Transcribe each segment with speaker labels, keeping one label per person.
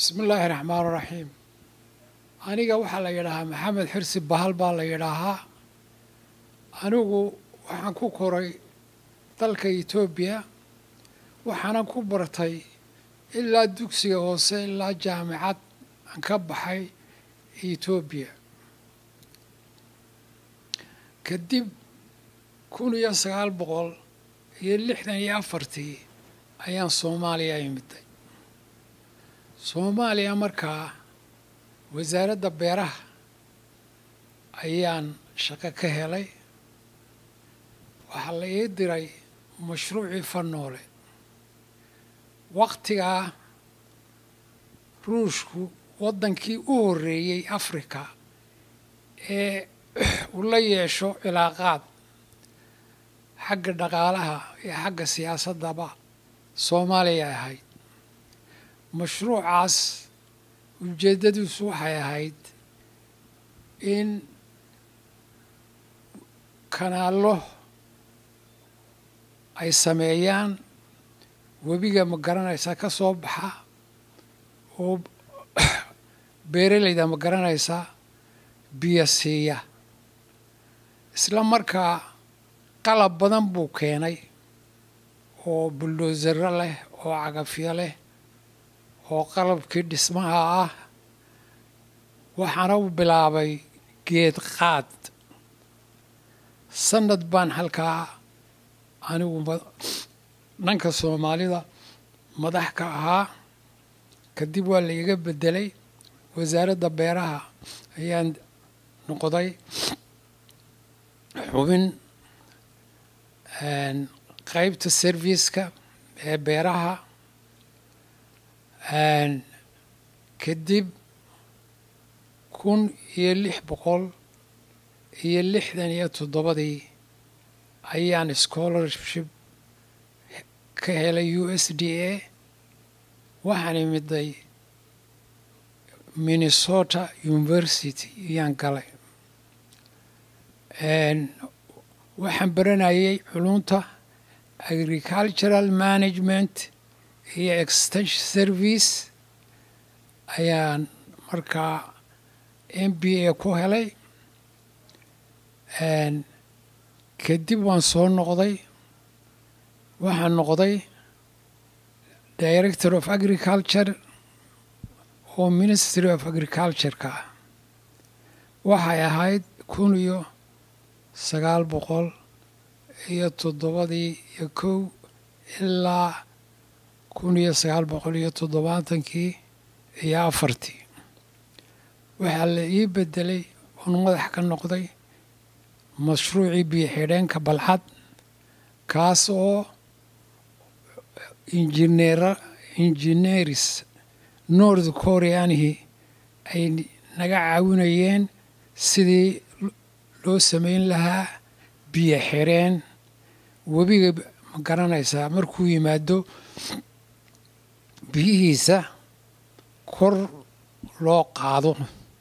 Speaker 1: bismi illaahi raxmaan raxiim aniga waxaa la yidhaahaa maxamed xirsi bahal baa la yidhaahaa anigu waxaan ku koray dalka etoobiya waxaanan ku bartay ilaa dugsiga hoose ilaa jaamicad aan ka baxay etoobiya kadib kun iyo sagaal boqol iyo lixdan iyo afartii ayaan soomaaliya imiday soomaaliya markaa wasaaradda beeraha ayaan shaqo ka helay waxaa la ii diray mashruucii fanoole wakhtigaa ruushku waddankii u horreeyey afrika ee uu la yeesho cilaaqaad xagga dhaqaalaha iyo xagga siyaasaddaba soomaaliya ahayd mashruucaas ujeeddadiisu waxay ahayd in kanaallo ay sameeyaan webiga ma garanaysa ka soo baxa oo beeralayda ma garanaysa biyo siiya isla markaa qalab badan buu keenay oo buldoosaro leh oo cagafyo leh oo qalabkii dhismaha ah waxaana u bilaabay geed qaad sanad baan halkaa anigu dhanka soomaalida madax ka ahaa kadib waa la iga beddelay wasaaradda beeraha ayaan noqday xubin qaybta serviska ee beeraha kadib kun iyo lix boqol iyo lixdan iyo toddobadii ayaan scholarship ka helay u s d a waxaan imiday minnesota university ayaan galay waxaan baranayay culunta agricultural management iyo extension service ayaan markaa m b a ku helay kadib waan soo noqday waxaan noqday director of agriculture oo ministry of agriculture-ka ah waxay ahayd kun iyo sagaal boqol iyo toddobadii iyo kow ilaa kun iyo sagaal boqol iyo toddobaatankii iyo afartii waxaa la ii beddelay oon madax ka noqday mashruucii biyo xidheenka balcad kaas oo injineera injineeris north koreanihii ay naga caawinayeen sidii loo samayn lahaa biyo xidheen webiga ma garanaysaa markuu yimaado biyihiisa kor loo qaado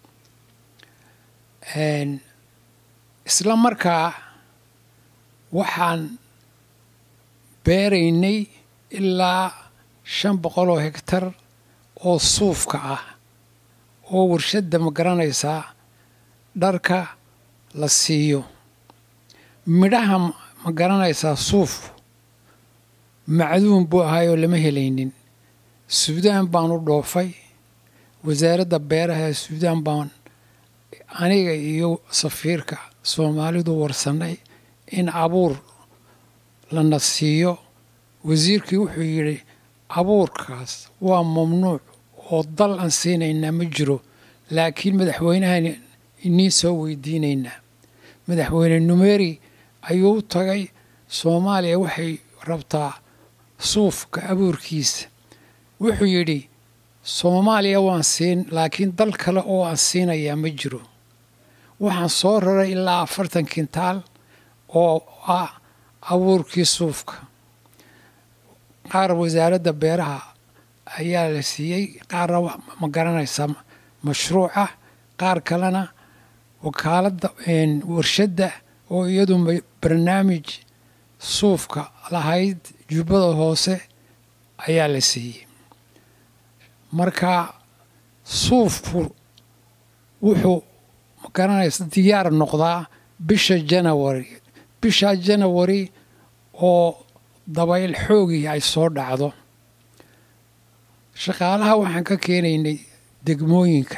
Speaker 1: isla markaa waxaan beeraynay ilaa shan boqol oo hegtar oo suufka ah oo warshadda ma garanaysaa dharka la siiyo midhaha ma garanaysaa suufku macduun buu ahaayoo lama helaynin suudaan baan u dhoofay wasaaradda beeraha ee suudaan baan aniga iyo safiirka soomaalidu warsannay in abuur lana siiyo wasiirkii wuxuu yidhi abuurkaas waa mamnuuc oo dal aan siinaynaa ma jiro laakiin madaxweynahan inii soo weydiinaynaa madaxweyne numeri ayuu u tagay soomaaliya waxay rabtaa suufka abuurkiisa wuxuu yidhi soomaaliya waan siin laakiin dal kale oo aan siinayaa ma jiro waxaan soo raray ilaa afartan kintaal oo ah abuurkii suufka qaar wasaaradda beeraha ayaa la siiyey qaarna ma garanaysaa mashruuca qaar kalena wakaaladda warshadda oo iyadu barnaamij suufka lahayd jubbada hoose ayaa la siiyey marka suufku wuxuu magaranaysa diyaar noqdaa bisha janawari bisha janawari oo dabayl xoogii ay soo dhacdo shaqaalaha waxaan ka keenaynay degmooyinka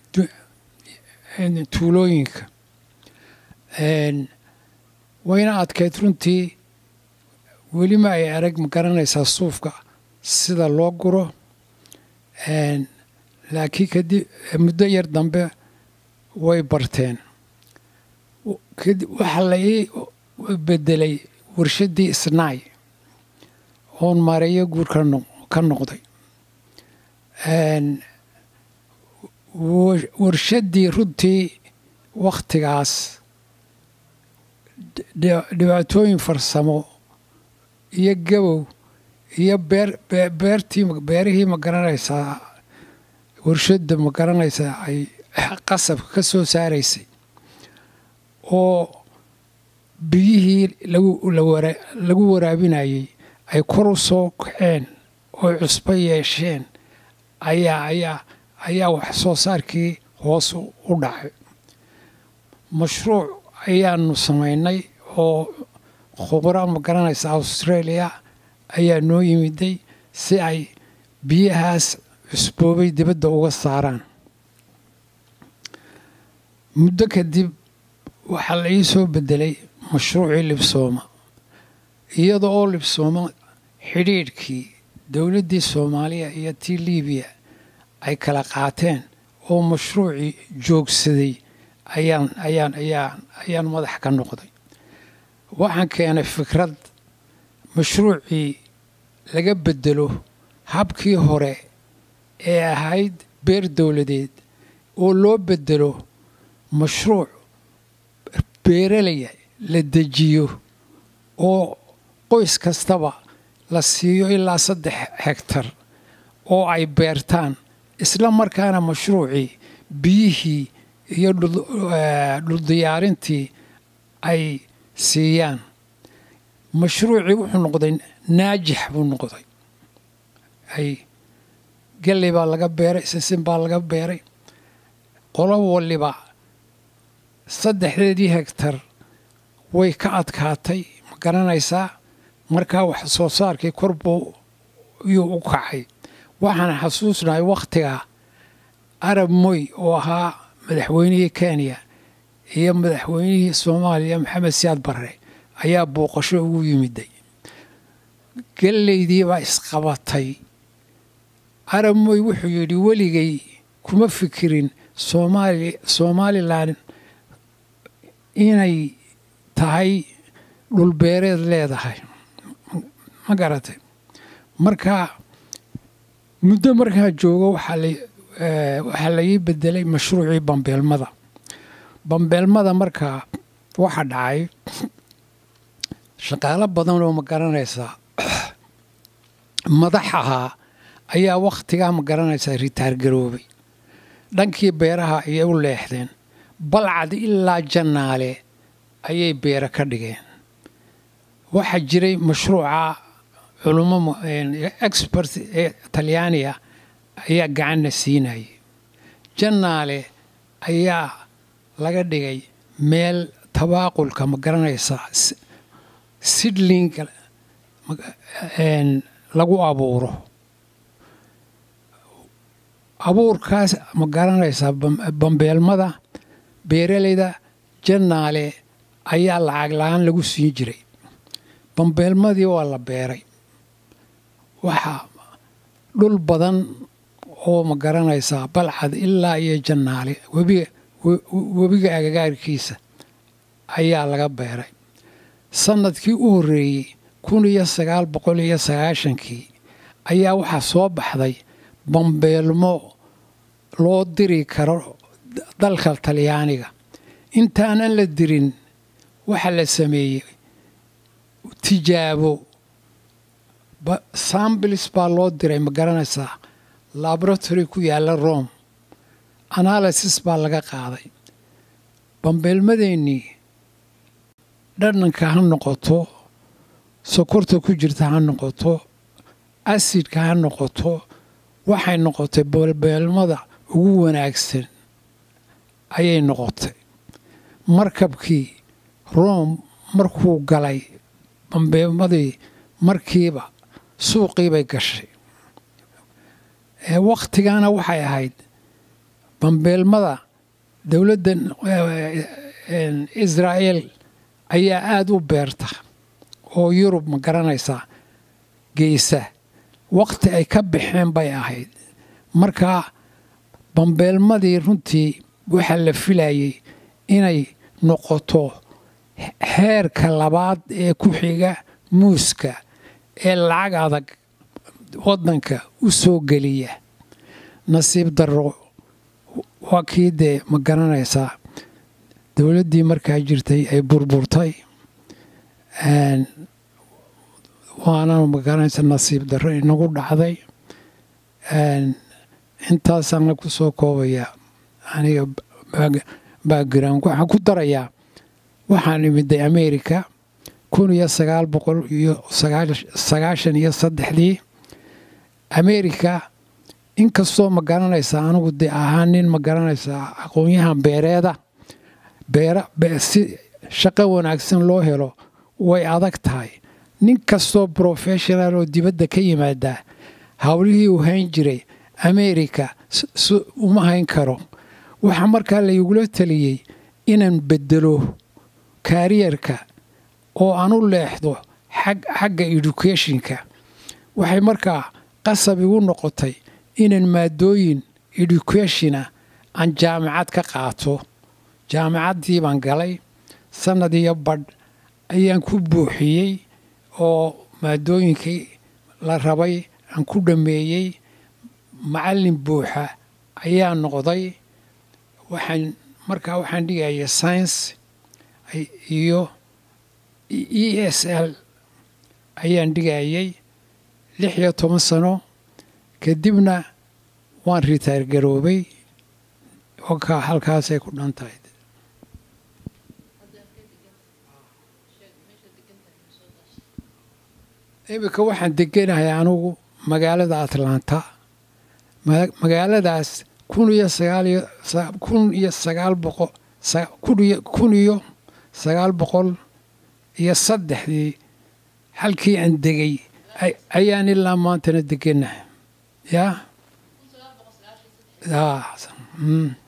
Speaker 1: tuulooyinka wayna adkayd runtii welima ay arag ma garanaysaa suufka sida loo guro laakiin kadib muddo yar dambe way barteen waxaa la ii bedelay warshaddii isnaay oon maareeyo guur ka noqday warshaddii runtii wakhtigaas dhibaatooyin farsamo iyo gabow iyo beer beertii beerihii ma garanaysaa warshadda ma garanaysaa ay qasabka ka soo saaraysay oo biyihii lagu waraabinayay ay kor u soo kaceen oo cusbo yeesheen ayaa ayaa ayaa wax soo saarkii hoos u dhacay mashruuc ayaanu samaynay oo khubro ma garanaysa australia ayaa noo yimiday si ay biyahaas cusboobay dibadda uga saaraan muddo kadib waxaa la ii soo bedelay mashruucii libsooma iyada oo libsooma xidhiidhkii dowladdii soomaaliya iyo tii liibiya ay kala qaateen oo mashruucii joogsaday ayaan ayaan ayaan ayaan madax ka noqday waxaan keenay fikrad mashruucii laga bedelo habkii hore ee ahayd beer dowladeed oo loo bedelo mashruuc beeralaya la dejiyo oo qoys kastaba la siiyo ilaa saddex hegtar oo ay beertaan isla markaana mashruucii biyihii iyo dhuldiyaarintii ay siiyaan mashruucii wuxuu noqday naajix buu noqday ay galley baa laga beeray sisin baa laga beeray qolo waliba saddexdeedii hegtar way ka adkaatay ma garanaysaa markaa wax soo saarkii kor buu yuu u kacay waxaan xasuusnahay wakhtigaa arab moy oo ahaa madaxweynihii kenya iyo madaxweynihii soomaaliya maxamed siyaad barre ayaa booqasho ugu yimiday gallaydii baa isqabatay arab moy wuxuu yidhi weligay kuma fikirin soomaali somalilan inay tahay dhulbeereed leedahay ma garatay marka muddo markaa joogo waxaa la ii bedelay mashruucii bambeelmada bambeelmada markaa waxa dhacay shaqaalo badan oo ma garanaysaa madax ahaa ayaa wakhtigaa ma garanaysaa ritaar garoobay dhankii beeraha ayay u leexdeen balcad ilaa jannaale ayay beero ka dhigeen waxaa jiray mashruuca culummo expert ee talyaaniga ayaa gacanna siinayay jannaale ayaa laga dhigay meel tabaaqulka ma garanaysaa sidlinga lagu abuuro abuurkaas ma garanaysaa bambeelmada beeralayda jannaale ayaa lacag la-aan lagu siin jiray bambeelmadii waa la beeray waxaa dhul badan oo ma garanaysaa balcad ilaa iyo jannaale webiga webiga agagaarkiisa ayaa laga beeray sannadkii u horreeyey kun iyo sagaal boqol iyo sagaashankii ayaa waxaa soo baxday bambeelmo loo diri karo dalka talyaaniga intaanan la dirin waxaa la sameeyey tijaabo sambilis baa loo diray ma garanaysaa laboratory ku yaalla rome analysis baa laga qaaday bambeelmadeennii dhadhanka ha noqoto sokorta ku jirta ha noqoto asidka ha noqoto waxay noqotay bambeelmada ugu wanaagsan ayay noqotay markabkii rome markuu galay bambeemadii markiiba suuqii bay gashay wakhtigana waxay ahayd bambeelmada dowladda israa'el ayaa aada u beerta oo yurub ma garanaysaa geysa wakhti ay ka baxeen bay ahayd markaa bambeelmadii runtii waxaa la filayay inay noqoto heerka labaad ee ku xiga muuska ee lacag adag waddanka u soo geliya nasiib darro waa kii dee ma garanaysaa dowladdii markaa jirtay ay burburtay waana ma garanaysa nasiib darro inagu dhacday intaasaana ku soo koobaya aniga background waxaan ku darayaa waxaan imiday america kun iyo sagaal boqol iyo sagaashan iyo saddexdii america inkastoo ma garanaysaa anigu dee ahaa nin ma garanaysaa aqoon-yahan beereeda beera si shaqo wanaagsan loo helo way adag tahay nin kastoo professional oo dibadda ka yimaada howlihii uu hayn jiray america uma hayn karo waxaa markaa laygula taliyey inaan bedelo kaariyarka oo aan u leexdo xagga educationka waxay markaa qasab igu noqotay inaan maadooyin educationa aan jaamacad ka qaato jaamacaddii baan galay sannad iyo badh ayaan ku buuxiyey oo maadooyinkii la rabay aan ku dhammeeyey macallin buuxa ayaa noqday waxaan markaa waxaan dhigaya science iyo e s l ayaan dhigayay lix iyo toban sano kadibna waan ritaar garoobay oka halkaasay ku dhan tahay iminka waxaan deganahay anugu magaalada atlanta magaaladaas kun iyo sagaalkun iyo sagaal boqol kun iyo sagaal boqol iyo saddexdii halkii aan degay ayaan ilaa maantana deganahay yaa